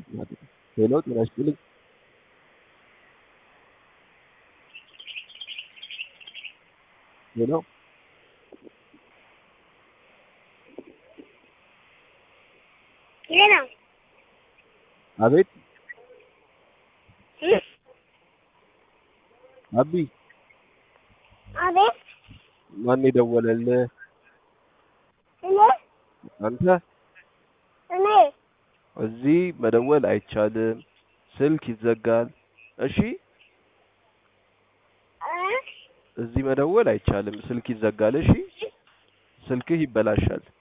ሄሎ ጤና ይስጥልኝ። ሄሎ ሌላ አቤት አቢ አቤት ማን የደወለልህ? እኔ አንተ እኔ እዚህ መደወል አይቻልም፣ ስልክ ይዘጋል። እሺ እ እዚህ መደወል አይቻልም፣ ስልክ ይዘጋል። እሺ ስልክህ ይበላሻል።